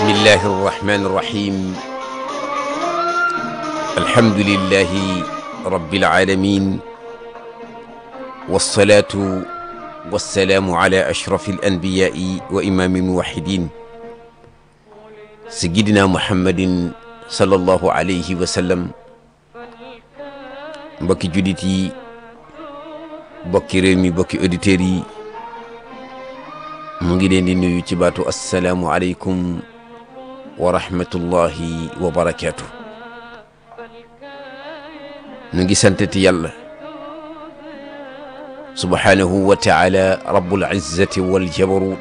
bismillahi arrahmani irrahim alhamdulillahi rabbil alamin wassalatu wassalaamu ala ashrafi alanbiyai wa imami almuwahidin sayidina muhammadin sallallahu alayhi wa sallam mbokki julit yi bokki réew mi bokki auditeurs yi mu ngi leen di nuyu ci baatu assalaamu aleykum wa rahmatullahi wa barakaatu nu ngi santati yàlla subhaanahu wa taala rabbul izzati wal jabarut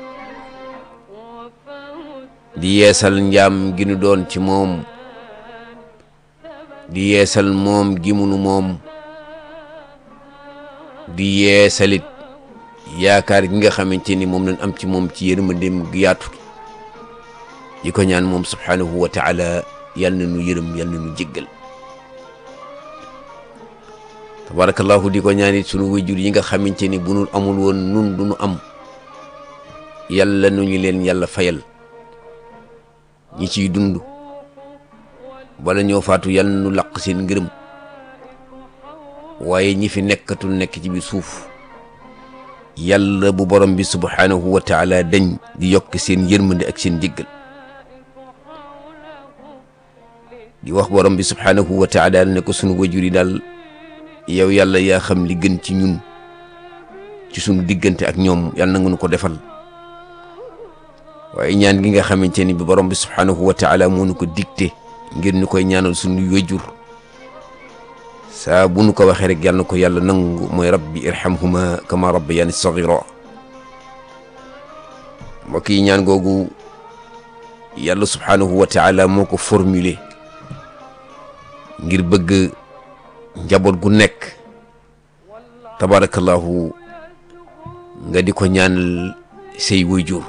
di yeesal njaam gi nu doon ci moom di yeesal moom gi munu moom di yeesalit yaakaar gi nga xamante ni moom lañ am ci moom ci yërmandeem gi yaatu di ko ñaan moom subhaanahu wa taala yal na nu yërëm yal na nu jéggal tabarakallahu di ko ñaanit sunu wayjur yi nga xamante ni bu nu amul woon nun du nu am yàlla nu ñu leen yàlla fayal ñi ciy dund bala ñoo faatu yal na nu laq seen ngërëm waaye ñi fi nekkatul nekk ci biir suuf yàlla bu borom bi subhaanahu wa taala dañ di yokk seen yërmande ak seen jéggal di wax borom bi subhaanahu wa taala ne ko sunu wajur yi daal yow yàlla yaa xam li gën ci ñun ci sunu diggante ak ñoom yàlla na nga nu ko defal waaye ñaan gi nga xamante ni bi borom bi subhaanahu wa taala moo nu ko dicté ngir ñu koy ñaanal sunu wajur saa bu nu ko waxee rek yàlla na ko yàlla nangu mooy rabbi irhamhuma kama rabbayani sagira mbokk yi ñaan googu yàlla subhaanahu wa taala moo ko formulé ngir bëgg njaboot gu nekk tabarakallahu nga di ko ñaanal say wayjur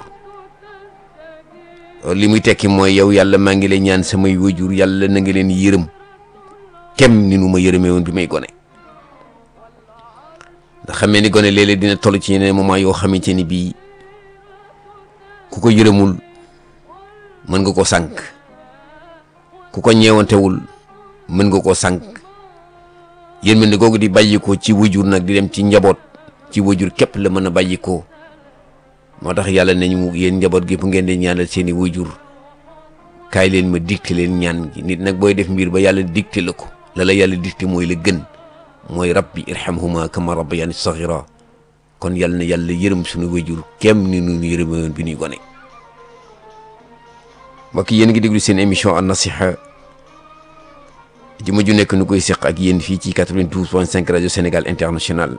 li muy tekki mooy yow yàlla maa ngi lay ñaan samay wayjur yàlla na nga leen yërëm kem ni nu ma yërëmee woon bi may gone ndax xamee ni gone léeg-léeg dina toll ci yeneen moment yoo xamante ni bii ku ko yërëmul mën nga ko sànq ku ko ñeewantewul mën nga koo sànq yërmande googu di bàyyikoo ci wajur nag di dem ci njaboot ci wajur képp la mën a bàyyikoo moo tax yàlla nañu yéen njaboot gépp ngeen di ñaanal seeni wajur kaay leen ma dicté leen ñaan gi nit nag booy def mbir ba yàlla dicté la ko la la yàlla dicté mooy la gën mooy rabbi irhamhuma kama rabbayani saghira kon yàlla na yàlla yërëm suñu wajur kem ni nu yërëme woon bi ñuy gone mbokk yéen ngi déglu seen émission an nasiha juma ju nekk nu koy seq ak yéen fii ci 92.5 rajo Sénégal international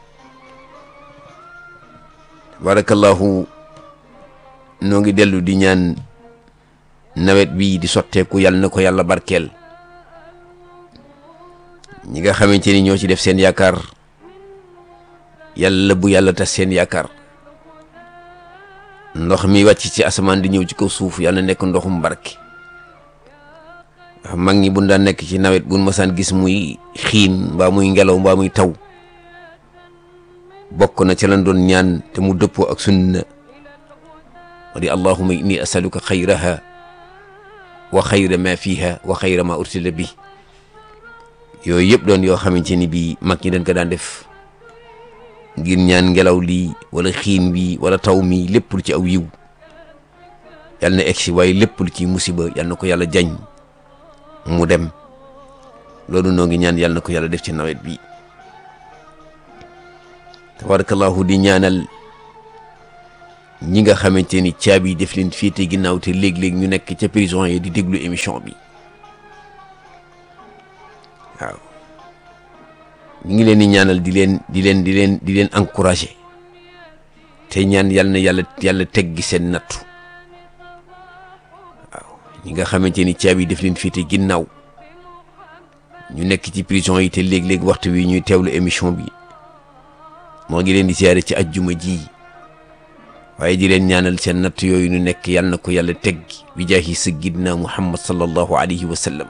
barakallahu noo ngi dellu di ñaan nawet bii di sotteeku yàlla na ko yàlla barkeel ñi nga xamante ni ñoo ci def seen yaakaar yàlla bu yàlla tas seen yaakaar ndox mi wàcc ci asamaan di ñëw ci kaw suuf yàlla nekk ndoxum barke mag ñi bu daan nekk ci nawet bu masaan gis muy xiin mbaa muy ngelaw mbaa muy taw bokk na ca lan doon ñaan te mu dëppoo ak sunna wa di allahuma inni asaluka xayraha wa xayra ma fiha wa xayra ma ursila bi yooyu yëpp doon yoo xamante ni bii mag ñi dañ ko daan def ngir ñaan ngelaw lii wala xiin bi wala taw mi lépp lu ci aw yiw yàlla na egsi waaye lépp lu ci musiba yàlla na ko yàlla jañ mu dem loolu noo ngi ñaan yàlla na ko yàlla def ci nawet bi tabarakallahu di ñaanal ñi nga xamante ni caabi def leen féete ginnaaw te léeg-léeg ñu nekk ca prison yi di déglu émission bi waaw ñu ngi leen di ñaanal di leen di leen di leen di leen encouragé te ñaan yàlla na yàlla yàlla teggi seen nattu waaw ñi nga xamante ni caabi def leen féete ginnaaw ñu nekk ci prison yi te léeg-léeg waxtu wi ñuy teewlu émission bi moo ngi leen di siyaare ci ajjuma ji waaye di leen ñaanal seen natt yooyu nu nekk yàlla na ko yàlla teggi bi jaahi sayyidina muhammad sallallahu alayhi wa sallam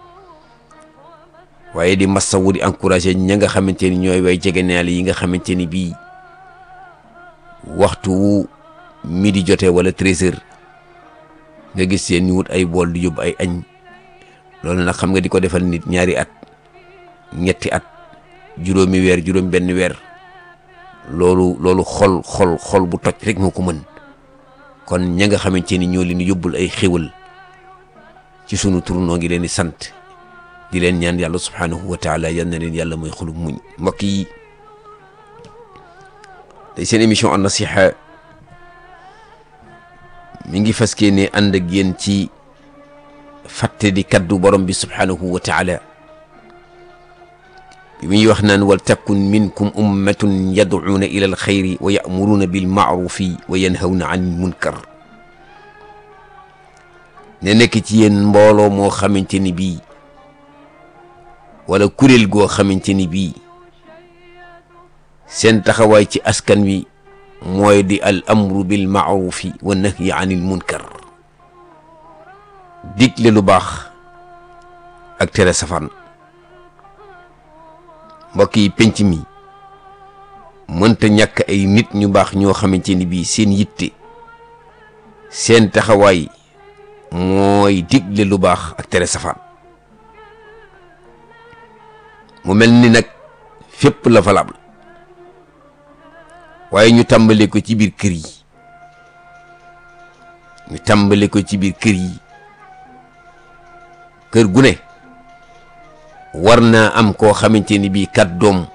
waaye di massawu di encouragé ña nga xamante ni ñooy way jegenaale yi nga xamante ni bii waxtu wu midi jotee wala treize heures nga gis seen ñu wut ay bool di yóbbu ay añ loolu nag xam nga di ko defal nit ñaari at ñetti at juróomi weer juróom benn weer loolu loolu xol xol xol bu toj rek moo ko mën kon ña nga xamante ni ñoo leen di yóbbul ay xéwal ci sunu tur noo ngi leen di sant di leen ñaan yàlla subhaanahu wa taala yal na leen yàlla mooy xolub muñ mbokk yi tey seen émission an nasiha mi ngi fas ne ànd ak yéen ci fàtte di kaddu borom bi subhaanahu wa taala bi muy wax naan wal takun minkum ummatun yad'uuna ila alxayri wa ya'muruuna bilmaarufi wa yanhawna an munkar ne nekk ci yéen mbooloo moo xamante ni bii wala kuréel goo xamante ni bii seen taxawaay ci askan wi mooy di al amru bil maarufi wa nahyi anil munkar digle lu baax ak tere safaan mbokk yi penc mi mënta ñàkk ay nit ñu baax ñoo xamante ni bii seen yitte seen taxawaay mooy digle lu baax ak tere safaan mu mel ni nag fépp la valable waaye ñu tàmbale ko ci biir kër yi ñu tàmbale ko ci biir kër yi kër gu ne war naa am koo xamante ni bii kàddoom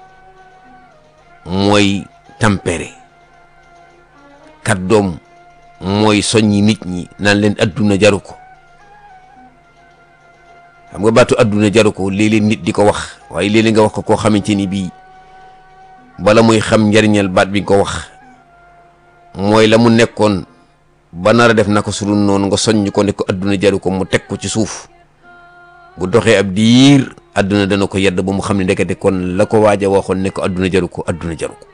mooy tempéré kàddoom mooy soññi nit ñi naan leen adduna jaru ko xam nga baatu adduna jaru ko léeg-léeg nit di ko wax waaye léeg-léeg nga wax ko koo xamante ni bii bala muy xam njariñal baat bi nga ko wax mooy la mu nekkoon ba nar a def na ko su dul noonu nga soññ ko ne ko adduna jaru ko mu teg ko ci suuf bu doxee ab diir adduna dana ko yedd ba mu xam ne ndekete kon la ko waaj a waxoon ne ko adduna jaru ko adduna jaru ko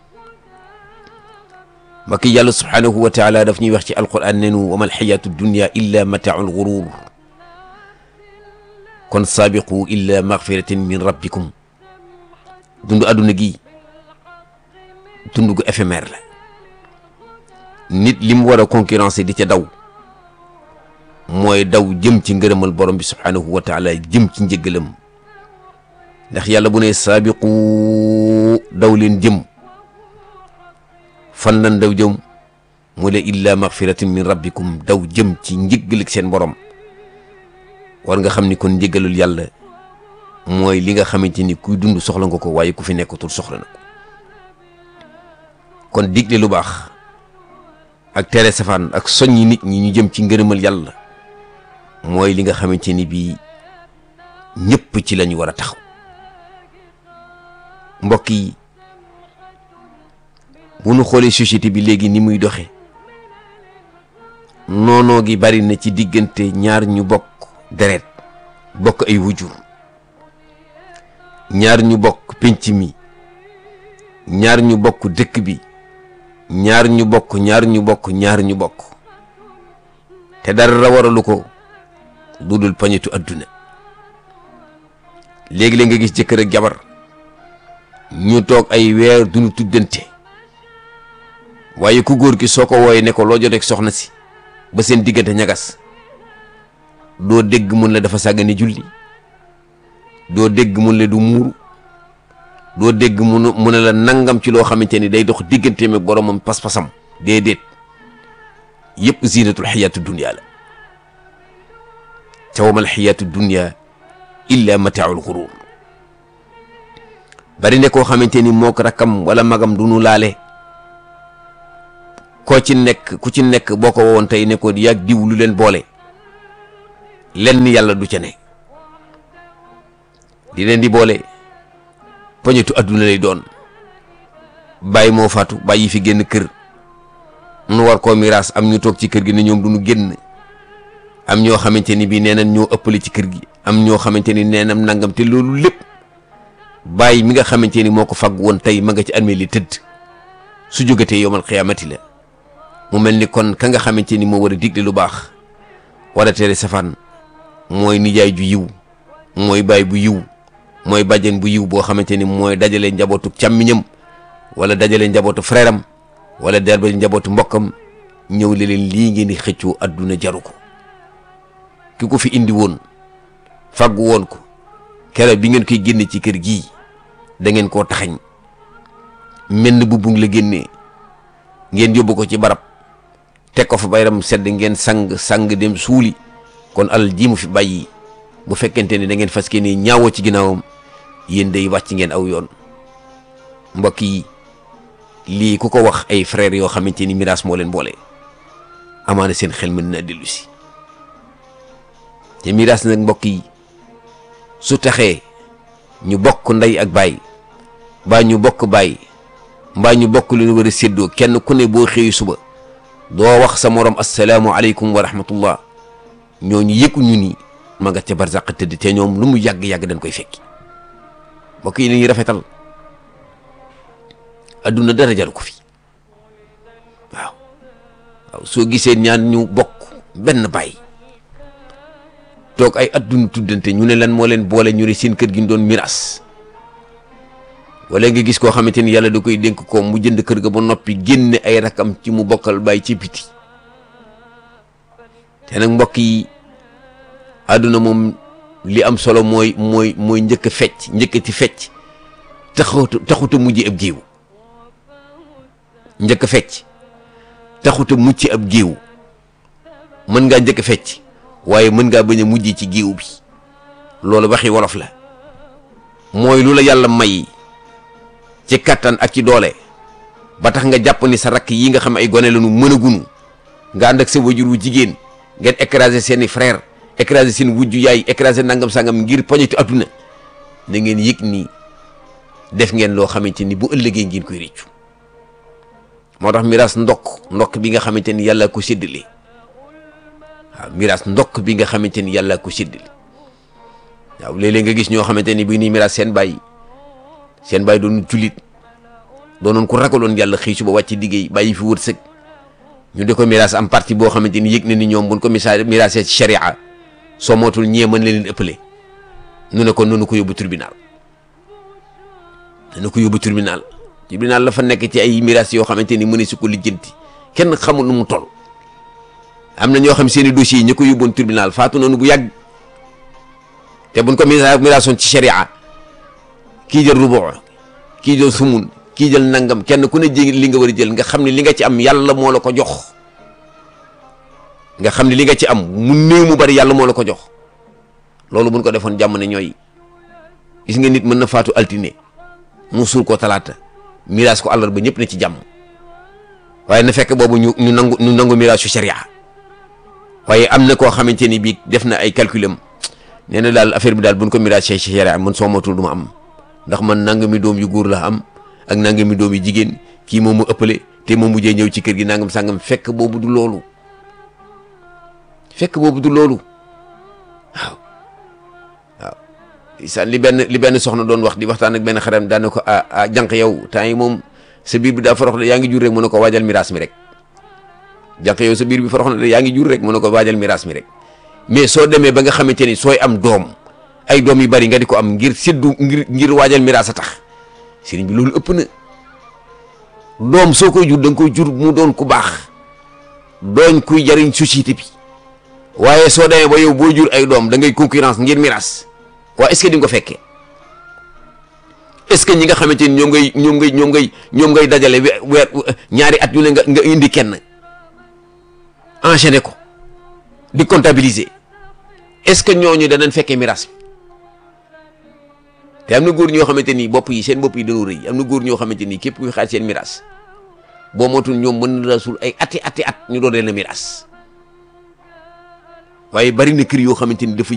mbokk yàlla subhaanahu wa taala daf ñuy wax ci alquran nenu wa mal xayaatu dunya illa mataaul gurur kon saabiqu illa magfiratin min rabbikum dund adduna gi dund gu éphémère la nit li mu war a concurrencer di ca daw mooy daw jëm ci ngërëmal borom bi subhaanahu wa taala jëm ci njëggalam ndax yàlla bu ne saabiqu daw leen jëm fan lan daw jëm mu ne illa magfiratin min rabbikum daw jëm ci njëggal seen borom war nga xam ni kon njëggalul yàlla mooy li nga xamante ni kuy dund soxla nga ko waaye ku fi nekkatul soxla na ko kon digle lu baax ak tere safaan ak soññi nit ñi ñu jëm ci ngërëmal yàlla mooy li nga xamante ni bii ñëpp ci lañu war a taxaw mbokk yi bu nu xoolee société bi léegi ni muy doxe noonoo gi bari na ci diggante ñaar ñu bokk deret bokk ay wujur ñaar ñu bokk pénc mi ñaar ñu bokk dëkk bi ñaar ñu bokk ñaar ñu bokk ñaar ñu bokk te dara waralu ko lu dul pañetu adduna léegi-léeg nga gis jëkkër ak jabar ñu toog ay weer duñu tuddante waaye ku góor ki soo ko wooyee ne ko loo joteeg soxna si ba seen diggante ñagas doo dégg mun la dafa sàggane julli doo dégg mun la du muuru doo dégg mun mu ne la nangam ci loo xamante ni day dox digganteem ak boromam pas-pasam déedéet yëpp zinatul xayaatu dunia la ca wamal xayaatu dunia illa mataaul xurur bari ne koo xamante ni moo ko rakkam wala magam du nu laale koo ci nekk ku ci nekk boo ko wowoon tey ne ko yàgg diw lu leen boole lenn yàlla du ca ne di leen di boole poñetu adduna lay doon bàyyi moo faatu bàyyi fi génn kër nu war koo miraas am ñu toog ci kër gi ne ñoom du ñu génn am ñoo xamante ni bii nee nañ ñoo ëppale ci kër gi am ñoo xamante ni nee nañ nangam te loolu lépp bàyyi mi nga xamante ni moo ko fag woon tey ma nga ci armée li tëdd su jógatee yomal xiyaamati la mu mel ni kon ka nga xamante ni moo war a digle lu baax war a tere safaan mooy nijaay ju yiw mooy baay bu yiw mooy bàjjen bu yiw boo xamante ni mooy dajale njabootu càmmiñam wala dajale njabootu frère am wala darbale njabootu mbokkam ñëw le leen lii ngeen di xëccoo adduna jaru ko ki ko fi indi woon fàggu woon ko kere bi ngeen koy génne ci kër gii da ngeen koo taxañ menn bu bung la génnee ngeen yóbbu ko ci barab teg ko fa bayram sedd ngeen sang sang dem suuli kon alal ji mu fi bàyyi bu fekkente ni da ngeen fas ni ñaawoo ci ginnaawam yéen day wàcc ngeen aw yoon mbokk yi lii ku ko wax ay frères yoo xamante ni miraas moo leen boole amaana seen xel mën na dellu si te miraas nag mbokk yi su taxee ñu bokk ndey ak baay mbaa ñu bokk baay mbaa ñu bokk lu ñu war a séddoo kenn ku ne boo xëyu suba doo wax sa morom asalaamu aleykum wa rahmatullah ñooñu yëgu ñu ni ma nga ca barzaq tëdd te ñoom lu mu yàgg-yàgg dañ koy fekki mbokk yi nañuy rafetal adduna dara jaru ko fi waaw waaw soo gisee ñaan ñu bokk benn baay toog ay adduna tuddante ñu ne lan moo leen boole ñu ne seen kër gi ñu doon miraas wala nga gis koo xamante ni yàlla da koy dénk ko mu jënd kër ga ba noppi génne ay rakam ci mu bokkal baay ci biti te nag mbokk yi àdduna moom li am solo mooy mooy mooy njëkk a fecc njëkkati fecc taxut taxuta mujj ab géew njëkk a fecc taxuta mucc ab géew mën ngaa njëkk a fecc waaye mën ngaa bañ a mujj ci géew bi loolu waxi wolof la mooy lu la yàlla may ci kattan ak ci doole ba tax nga jàpp ni sa rakk yi nga xam ay gone la ñu mën a gunu nga ànd ak sa wajur wu jigéen ngeen écraser seeni frère écraser seen wujju yaay écraser nangam sangam ngir poñetu adduna na ngeen yëg ni def ngeen loo xamante ni bu ëllëgee ngeen koy réccu moo tax miraas ndokk ndokk bi nga xamante ni yàlla ko séddale waaw miraas ndokk bi nga xamante ni yàlla ko séddale waaw léeg-léeg nga gis ñoo xamante ni bi nii miraas seen bàyyi seen bàyyi doon jullit doonoon ko ragaloon yàlla xëy suba wàcc liggéey bàyyi fi wërsëg ñu di ko miraas am parti boo xamante ni yëg na ni ñoom buñ ko misa miraasee ci sharia soo mootul ñee mën leen ëppale nu ne ko noonu ko yóbbu tribunal nu ko yóbbu tribunal tribunal la fa nekk ci ay miraas yoo xamante ni mëne su ko lijjanti kenn xamul nu mu toll am na ñoo xam seeni dossiers yi ñu ko yóbboon tribunal faatu noonu bu yàgg te buñ ko misa miraasoon ci sharia kii jël rubu kii jël sumun kii jël nangam kenn ku ne jé li nga war a jël nga xam ne li nga ci am yàlla moo la ko jox nga xam ne li nga ci am mu néew mu bari yàlla moo la ko jox loolu buñ ko defoon jàmm ne ñooy gis nga nit mën na faatu altine mu suul ko talaata miraas ko àllarba ñëpp ne ci jàmm waaye na fekk boobu ñu ñu nangu ñu nangu miraas su sharia waaye am na koo xamante ni bii def na ay calculam nee na daal affaire bi daal buñ ko miraas ci sharia man soo matul du ma am ndax man nangami doom yu góor la am ak nangami doom yu jigéen kii moom mu ëppale te moom mujjee ñëw ci kër gi nangam sangam fekk boobu du loolu fekk boobu du loolu waaw waaw isaan li benn li benn soxna doon wax di waxtaan ak benn xaram daan na ko ah ah jànq yow temps yi moom sa biir bi daa forox de yaa ngi jur rek mu ne ko waajal miraas mi rek jànq yow sa biir bi forox na de yaa ngi jur rek mu ne ko waajal miraas mi rek mais soo demee ba nga xamante ni sooy am doom ay doom yu bari nga di ko am ngir séddu ngir ngir waajal miraas a tax sëriñ bi loolu ëpp na doom soo koy jur da nga koy jur mu doon ku baax dooñ kuy jariñ société bi waaye soo demee ba yow boo jur ay doom da ngay concurrence ngir miraas waa est-ce que di nga ko fekkee est-ce que ñi nga xamante ni ñoom ngay ñoom ngay ñoom ngay ñoom ngay dajale weer ñaari at yu ne nga nga indi kenn enchaîner ko di comptabiliser est-ce que ñooñu danañ fekkee miraas bi te am na góor ñoo xamante ni bopp yi seen bopp yi dañoo rëy am na góor ñoo xamante ni képp kuy xaaj seen miraas boo motul ñoom mën na la suul ay ati ati at ñu doon leen a miraas waaye bari na kër yoo xamante ni dafa